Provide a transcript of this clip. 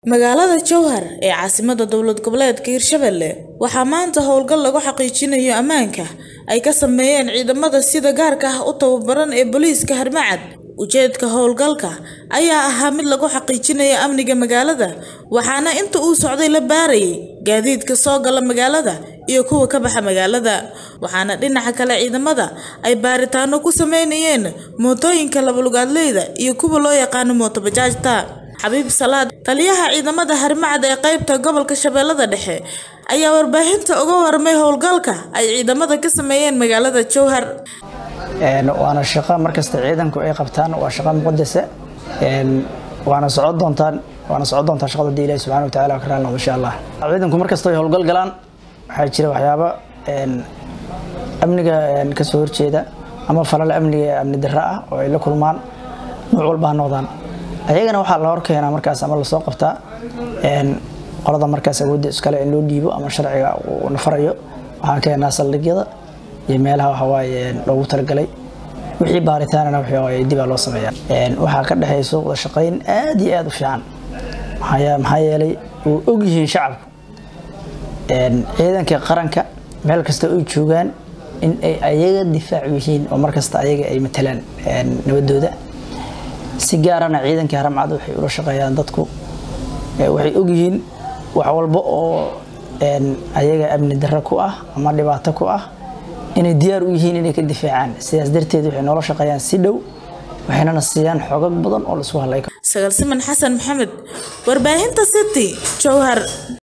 Magaalada Jowhar ee caasimadda dowlad goboleedka Hirshabelle waxaa maanta howlgal lagu xaqiijinayo ammaanka ay ka sameeyeen ciidamada sida gaarka ah u tababaran ee booliiska Harmacad. Ujeedka howlgalka ayaa ahaa mid lagu xaqiijinayo amniga magaalada, waxaana inta uu socday la baarayay gaadiidka soo gala magaalada iyo kuwa ka baxa magaalada. Waxaana dhinaca kale ciidamada ay baaritaano ku sameynayeen mootooyinka laba-lugaadleyda iyo kuwa loo yaqaan mooto bajaajta. Xabiib Salaad, taliyaha ciidamada Harmacad ee qaybta gobolka Shabeellada Dhexe, ayaa warbaahinta uga warmay howlgalka ay ciidamada ka sameeyeen magaalada Jowhar. waana shaqo markasta ciidanku ay qabtaan waa shaqo muqadasa waana socon doontaan waana socon doontaa shaqada hadii ilaahi subxaana watacaala ka raali noqdo insha allah ciidanku markasta ay howlgal galaan waxaa jira waxyaabo amniga kasoo horjeeda ama falal amniga amni darro ah oo ay la kulmaan nooc walba ha noqdaan ayagana waxaa la horkeenaa markaas ama lasoo qabtaa qolada markaas awoodda iskale in loo dhiibo ama sharciga uu nafarayo waxaan keenaa saldhigyada iyo meelaha waxawaaye loogu talagalay wixii baaritaanana waxawaaye dibaa loo sameeyaa waxaa ka dhexayso wada shaqayn aad iyo aad u fiican maxaa yeelay uu og yihiin shacabku ciidanka qaranka meel kasta ay joogaan in ay ayaga difaac yihiin oo markasta ayaga ay matalaan nabadooda si gaarana ciidanka haramcad waxay ula shaqeeyaan dadku waxay ogyihiin wax walba oo ayaga amni darro ku ah ama dhibaato ku ah inay diyaar u yihiin inay ka difaacaan sidaas darteed waxay noola shaqeeyaan si dhow waxaynana siiyaan xogag badan oo laisku hadlay Sagal Siman Xasan Maxamed, warbaahinta City, Jowhar.